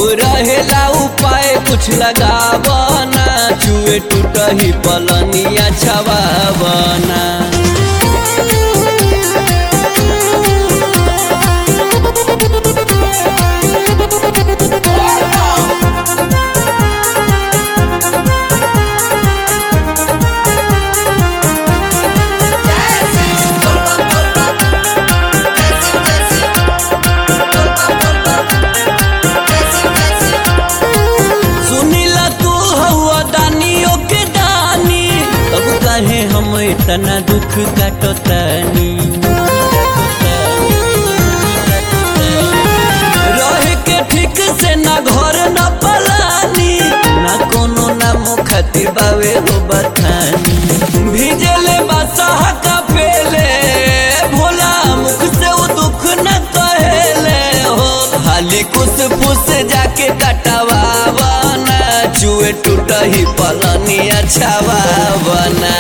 रहेला उपाय कुछ लगावना चुए टूटही पलनिया छवावना सुनीला तू हवा दानियों के दानी अब कहे हम इतना दुख काटतानी रहे के ठीक से ना घर ना पलानी ना कोनो ना मुखती बावे हो बथानी भीजले बसहा का पेले भोला मुख से वो दुख न कहेले हो खाली कुछ फुस जाके कटवावना चुए टूटही पलनिया छवावना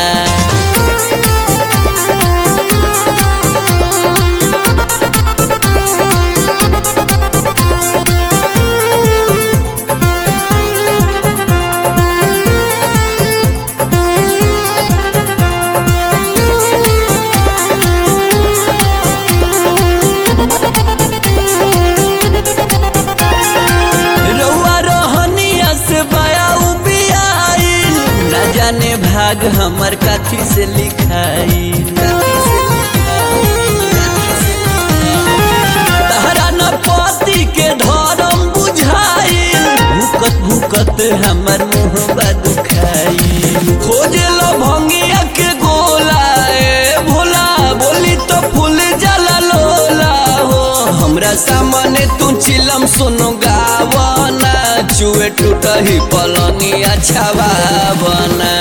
रउआ रहनिया से बया उबियाइल न जाने भाग हमर काथी से लिखाई तहरा न पति के धर्म बुझाइल भूकत भूकत हमर मुँह दुखाई खोजे लो भंगिया के गोला ए भोला बोली तो फूल जला लोला हो हमरा सामने तू चिलम सुनो गावना चुए टूटही पलनिया छवावना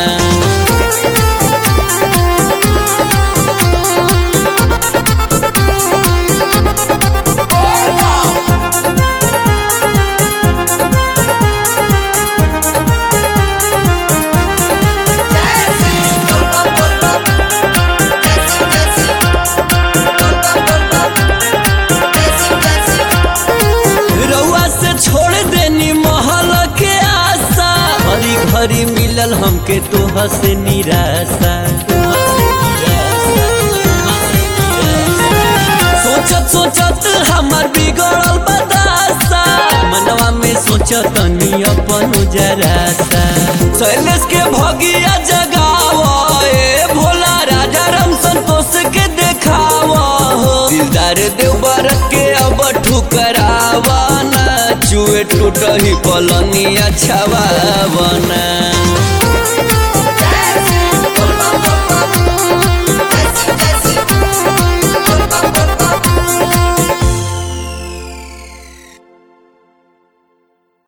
रउआ से छोड़ देनी महल के आशा हरी घरी मिलल हमके तोह से निराशा सोचत सोचत हमर बिगड़ल बदासा मनवा में सोचत नी अपन जरासा शैलेश के भगिया जगाव ए भोला राजा राम संतोष के देखाव हो दिलदार देवर के अब ठुकरावना चुए टूटही पलनिया छवावना